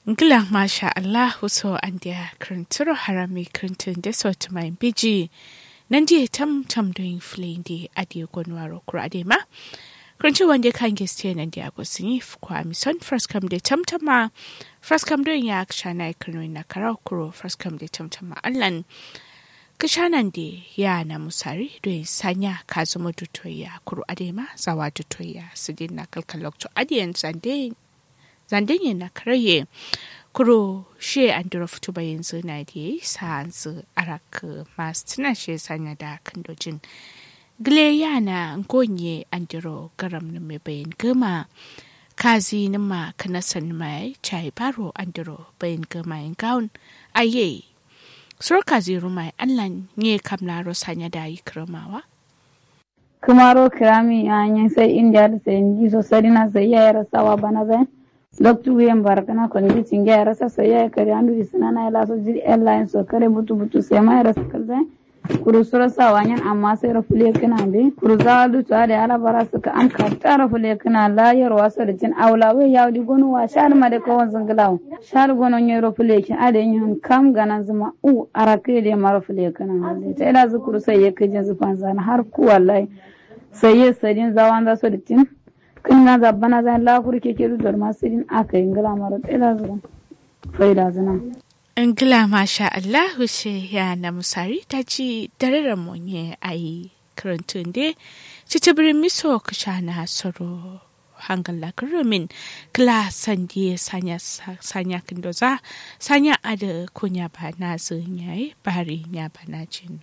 Ngila masha Allah so an dia krinturo harami krintin de so to my biji. Nandi tam tam doing flein di adi gonwaro kura ade ma. Krintu wande kan geste nan dia go sini kwa mi son first come de tam tam ma. First come doing ya kshana ikunu na karau kuro first come de tam tam ma allan. Kishanan de ya na musari doing sanya kazumo dutoya kuro ade ma zawa dutoya sidin na kalkalok to adiyan zande zandanye na karaye kuro she an dura fito ba yanzu na da yi sa'ansu arak masu tuna she sanya da kandojin gile yana ngonye an dura garam na mai bayan gama kazi na ma kanasan mai chai baro an dura bayan gama yin gaun aye sur kazi rumai allan ne kamlaro sanya da yi kiramawa kumaro kirami yanyin sai india da sai inji so sarina sai ya rasawa bana zai loktu wiyen barakana kon ji cinge ya rasa sai ya kare andu isna na ila so jiri airline so kare butu butu sai ma ya rasa kalzai kuru sura sa wanyan amma sai rafule kana be kuru za du ta da ala bara suka an ka ta rafule kana la yar wasa da cin aula we ya di gonu wa shar ma da kawan zangalaw shar gono ne rafule kin ade yin kam ganan zuma u arake da ma rafule kana ta ila zukuru sai ya kajin zufan zan har ku wallahi sai ya sadin zawan za so da cin kan na zabbana zan lafur ke ke dudar masu yin aka yi ngila mara tsira zuwa faida zina. Ngila masha Allah ce ya na musari ta ci dararen monye a yi karantun de ci ta birin miso ka sha na soro hangal la karumin kla sandi sanya sanya kindoza sanya ada kunya ba na zun yayi bari nya ba na jin.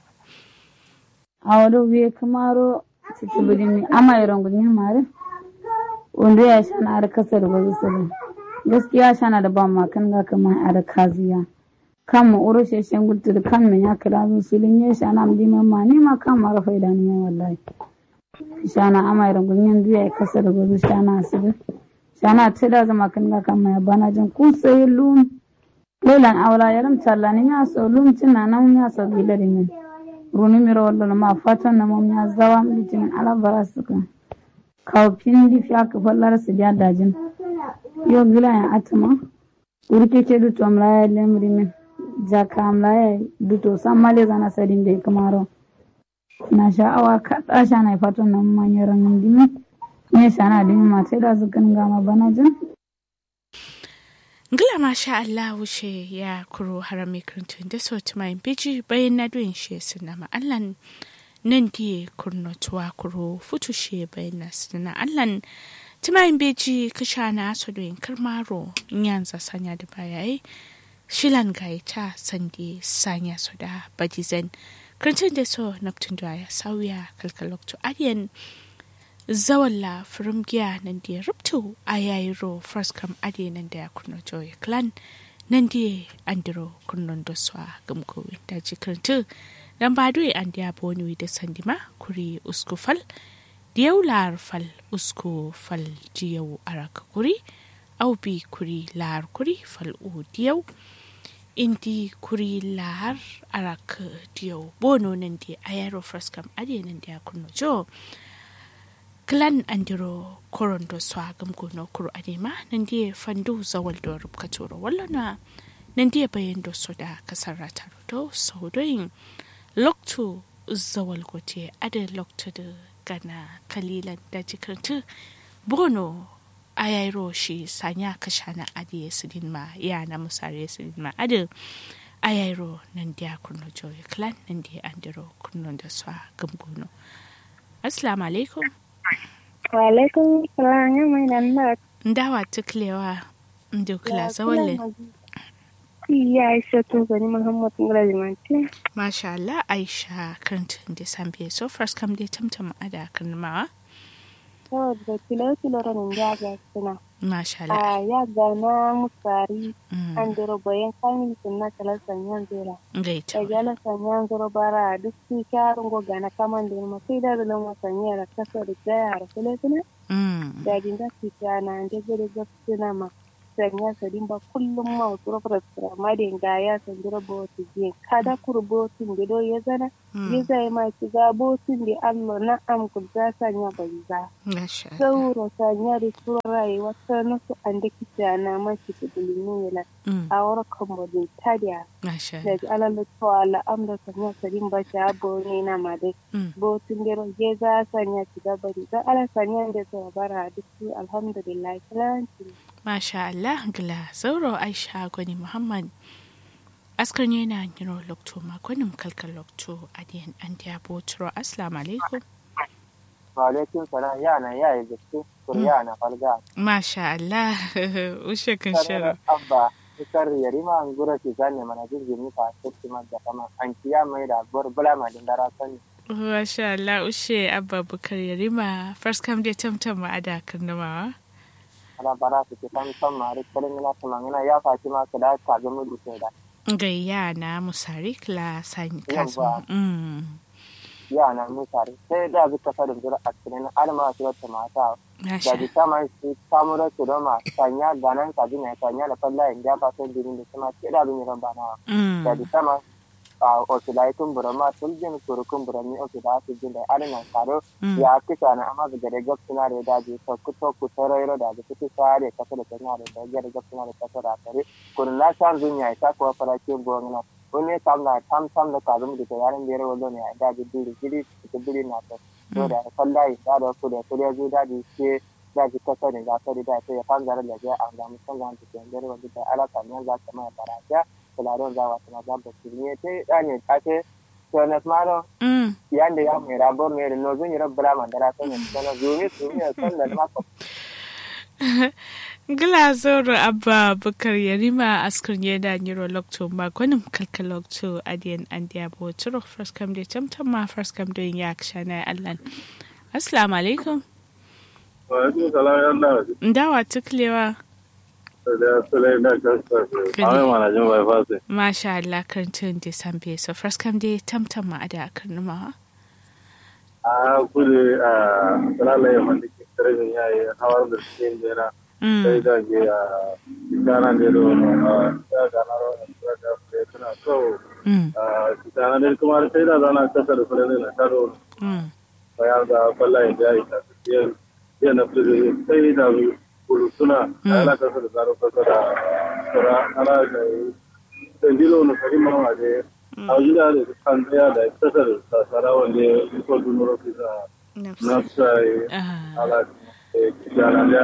A wadda wiye kamaro ci ta birin ama yi rangun mare. wanda ya shana da kasar wasu sirri gaskiya shana da ba ma kan ga kamar a da kaziya kan mu uro sheshen gutu da kan min ya kira zu silin ya shana mu diman ma ni ma kan mara faida ni ya wallahi shana ama irin gunyan duya ya kasar wasu shana asiri shana ta da zama kan ga kan ya bana jin ku sai lum lelan aula yaram challa ni ya so lum tina nan ya so gilari min runi miro wallo ma fatan na mom ya zawa mitin ala barasuka kawfin difi aka fallar su da dajin yo gila ya atama urke ke duto amlaya lemri min jaka amlaya duto san male zana sadin da kamaro na sha'awa kaɗa sha na fatan nan manyan ranar dimi ne shana dimi matai da su kan gama bana jin Ngila masha Allah wuce ya kuro harami kirintun da sauti mai biji bayan na duyin shi suna ma'allan nan die kurnotuwa kuro futushe bayna sina allan timayin beji kashana sodoyin karmaro nyanza sanya da bayaye shilan gaita sande sanya soda badizen krantin da so naptun da ya sauya kalkalokto adiyan zawalla firmgiya nan da rubtu a yayiro first kam adiyan nan da ya kurnoto ya clan nan da andiro kurnon da swa gamkowi da jikirintu dan ba doye an dia boni da sandima kuri usku fal diyau lar fal usku fal diyau araka kuri au bi kuri lar kuri fal u diyau indi kuri lar araka diyau bono nan di ayaro fraskam ade nan dia kunno jo klan andiro korondo swagam gono kuru adema nan di fandu zawal do rubka toro wallana nan di bayan do soda kasarata do saudoyin loktu zawal gote ada loktu da gana kalilan da jikartu bono ayairo shi sanya kashana adi sidin ma ya na musare sidin ma ada ayairo nan dia kunno joye clan nan dia andiro kunno da swa gamgono assalamu alaikum wa alaikum salam ya mai nan da ndawa tuklewa ndukla zawalin ya aisha tun gani muhammad ngalajimanti masha Allah aisha kantin da sambe so first kam dai tamtam ada kanmawa saboda kilo kilo ranin ya ga suna masha Allah a ya ga na musari an dero bayan kamin sun na kala sanyan zera gaita da gala sanyan zero bara duk su kyarin go gana kaman da ma sai da zalon wasanya da kasa da jaya da kule kule da jin da su kyana da gure ga suna ma sanya sadin ba kullum ma wasu rafar ma da ga ya sandira boti je kada kur botin da do ya zana ya zai ma ci ga botin da Allah na am ku za sanya banza Masha Allah. sauro sanya da turai wata nasu an da kita na ma ci da bulinu yana Mm, a warkan bodin tadiya Masha da Allah. ji alalla to Allah am da sanya sadin ba ta abo ne na ma dai Mm, botin da ya za sanya ci da bari za ala sanya da ta bara duk alhamdulillah kilanci Masha Allah gila zauro Aisha gwani Muhammad askar ne na yiro lokto makonin kalkal lokto adiyan an diya botro assalamu alaikum Walaikun salam yana ya yi gaske kurya na falga. Masha Allah ushe kan Sanar shirin abba ikar yarima an gura ki zane mana jirgin nufa sai ma da kama an kiya mai da bar bula ma din dara sani. Masha Allah ushe abba bukar yarima first come dai tamtam ma ada karnamawa Ala bara su ke san san ma ri kalin ina kuma ina ya faci ma ka da ka ga mu duke da. gayya na musari kla sani kazo Yawwa. mm Ya na mu tare sai da zuka fara jira a cikin alma su ta mata. Da Masha bi ta mai su samu da su doma sanya ganan ka jina sanya da falla in ja fa sai dirin da kuma ke da bin ran bana. mm da di sama a osilai kumbura ma tuljin kuru kumbura ni osi da su jin da alina karo mm ya kisa na amma daga da gab suna da daji to ku to ku taro yaro da ga fiti sare kasa da tana da da ga gab suna da kasa da kare kun na san dunya ta ko fara ke gona wani tam na tam tam da ka zum da yaran da yaro ne a daji duri gidi ta duri na to to da sallai da da ku da ku da zu daji ke daji kasa ne za ta da ta ya fan zara da ya an ga musan ga ta da yaro da alaka ne za ta mai faraja kularon za wata na zabba su ne ta ɗane ta ce to na smaro mm yanda ya mai rabo mai da nozun yi rabbala mandara ta ne sana zumi su ne san da maka Gila zoro abba bukar yarima askar yeda nyiro lokto makonim kalka lokto adiyan andiya boturo first come dai tamtam ma first come dai yak shana allan assalamu alaikum Wa'alaikun salam ya Allah. ndawa tuklewa Da sulai na kasa. Amin mana jin bai fasi. masha Allah karantun da sambe so first come dai tamtam ma ada karnuma A kudu a salalai wanda ke karfin yayi hawar da cikin jera. Sai mm da ke a gana da yaro a ya gana rawar da da ke tana so. mm A kitana da kuma sai da zana kasa da sulai na taro. mm Bayan da kwallaye da ya yi tasiriyar yana na fili sai da kulu suna ana kasa da zaro kasa da sura ana da sendilo na kari mama da a gida da kan tsaya da kasar sasara wanda ya ko dunuro kisa na sai ah ala kijana da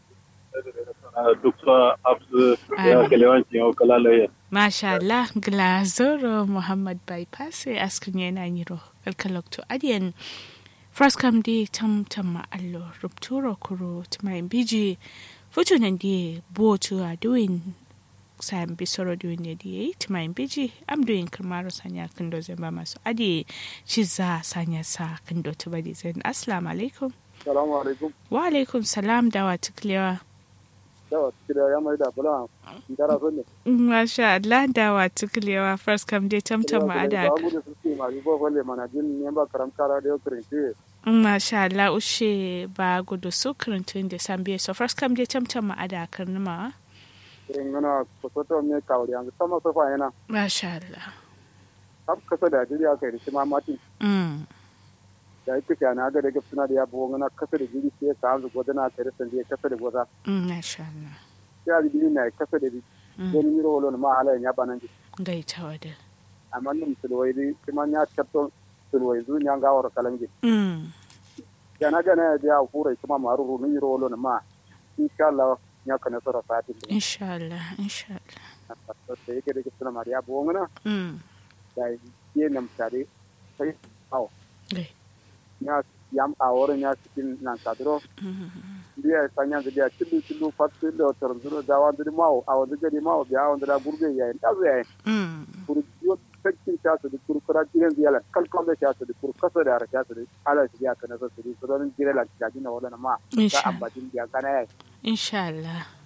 duk sa absu ya kelewanci yau kalalaye Masha Allah, Glazoro Muhammad Bypass askin yana yiro kalkalokto adiyan first come di tam tam ma allo rupturo kuro tuma biji futu nan di botu a doing sam bisoro doing ne di tuma biji am doing kamaro sanya kando zamba masu adi chiza sanya sa kando tuba di zen assalamu alaikum salamu alaikum wa alaikum salam dawa tuklewa yawa kida ya mai da bula dara so ne Masha Allah dawa tuklewa first come di tam tam ma ada ba mu da suke ma ko falle mana jin ne ba karam kara da yau kirinci Masha Allah ushe ba gudu su karantun da san biye so first kam dai tamtam ma ada karnuma irin gana kusoto me kawri an sama sofa yana Masha Allah kap kasa da jiri aka yi ma mati mm da yake kana ga daga suna da yabo gana kasa da jiri sai ka hanzu godana aka yi san da kasa da goza mm, Masha Allah sai a jiri na kasa da Mm. don miro wolo ma halayen ya banan ji gaita wada amma nim sulwai di kuma ya tatto sulwai zu nya ga wor kalangi mm yana gana ya ya fura kuma maru ni miro wolo ma insha Allah ya kana sara sati insha Allah insha Allah da yake daga suna mariya bo ngana mm da ye nam tare sai aw gai ya yam a wurin ya cikin nan kadro mm biya sanya da biya cilu cilu fatu da tarzuro da wa da mawo a wanda gari mawo biya wanda da burge ya da zai mm kuru yo sakin ta su da kuru kura jiran ziyala kalkon da ta su da kuru kasa da ta su da ala su ya kana su da su don jira la ta jina wala ma Insha ta ambajin biya kana ya insha Allah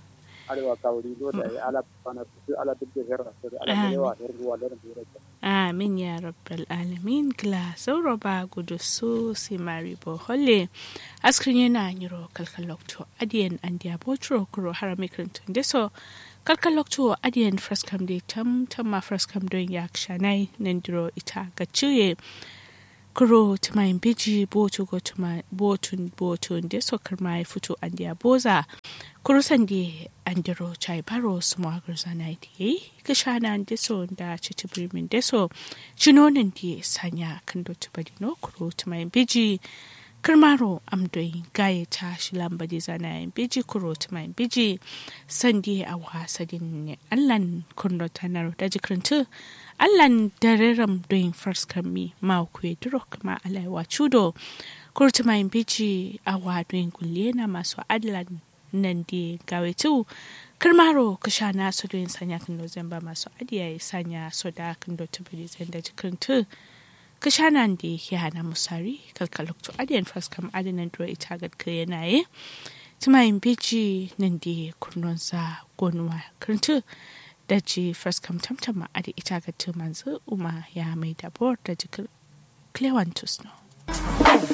arewa kawuri do da ala bana su ala duk da herra su ala Amin. da yawa da ruwa da ruwa Amin ya rabbal alamin gla sauro ba gudu su si mari bo holle askrin yana nyiro kalkalokto adiyan andiya botro kuro harami krintun deso kalkalokto adiyan fraskam de tam tam ma fraskam don yak shanai nandiro ita gaciye kuro tumayin biji botu go tuma botun botun deso karma fito andiya boza kurusan di andiro chai baro suma garzana di kishana deso da chitibri min deso chinonin di sanya kando tubadi no kuro tumayin biji kirmaro amdoyin gaye ta shi lambadi zana yin biji kuro tumayin biji sandi a wasadin ne allan kurno tanar da jikirintu allan dareram doyin farskar mi ma kuwa duro kuma alaiwa chudo kuro tumayin biji a wadoyin kulle na masu adlan nan di gawe tu kirmaro kasha na su doyin sanya kan zamba masu adiya ya sanya su da kan do tubiri zan da jikirintu kashanan da ya hana musari kalkalokto adiyan faskam adinan duro ita gadka yanaye tumayin biji nan da kurnonsa gonuwa kirintu da ji faskam tamtama adi ita gadka manzu uma ya mai dabor da jikin klewantus no